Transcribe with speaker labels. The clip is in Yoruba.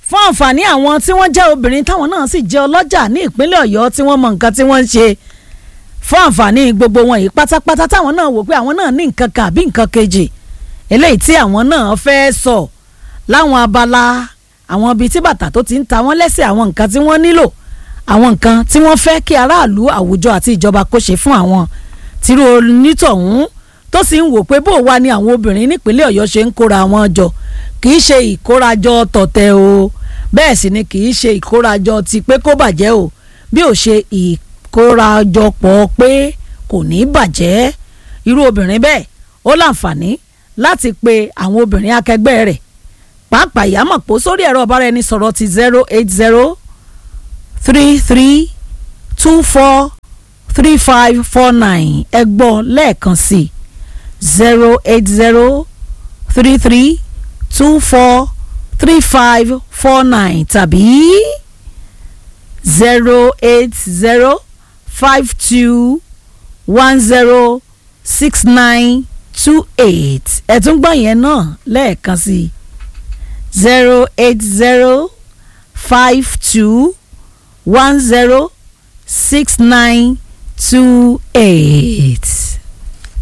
Speaker 1: fún àǹfààní àwọn tí wọ́n jẹ́ obìnrin táwọn náà sì jẹ́ ọlọ́jà ní ìpínlẹ̀ ọ̀yọ́ tí wọ́n mọ nǹkan tí wọ́n ń ṣe fún àǹfààní gbogbo wọn yìí pátápátá táwọn náà wò pé àwọn náà ní nǹkan kan àbí nǹkan kejì eléyìí tí àwọn náà fẹ́ sọ láwọn abala àwọn ibi tí bàtà tó ti ń ta wọ́n lẹ́sẹ̀ àwọn nǹkan tí wọ́n nílò àwọn nǹkan tí wọ́n fẹ́ kí aráàlú àwùjọ àti ìjọba kó ṣe fún àwọn tìrú onítọ̀hún tó sì ń wò pé bó wà ní àwọn obìnrin nípínlẹ̀ ọ̀yọ́ ṣe ń kóra wọn jọ kì í ṣe ìkórajọ tọ̀tẹ̀ o bẹ́ẹ̀ sì ni kì í ṣe ìkórajọ ti pé kó bàjẹ́ o bí ò ṣe ìkórajọpọ̀ pé kò ní bàjẹ́ irú obìnrin bẹ́ẹ̀ ó láǹfààní láti pe àwọn obìnrin akẹgbẹ́ rẹ̀ pàápàá ìyámọ̀ pò sórí ẹ̀rọ ọ̀bára ẹni sọ̀rọ̀ ti zero eight zero three three two four three five four nine ẹ gbọ́ lẹ́ẹ̀kan sí zero eight zero three three two four three five four nine tàbí zero eight zero five two one zero six nine two eight ẹ tún gbọ́ yẹn náà lẹ́ẹ̀kan sí zero eight zero five two one zero six nine two eight.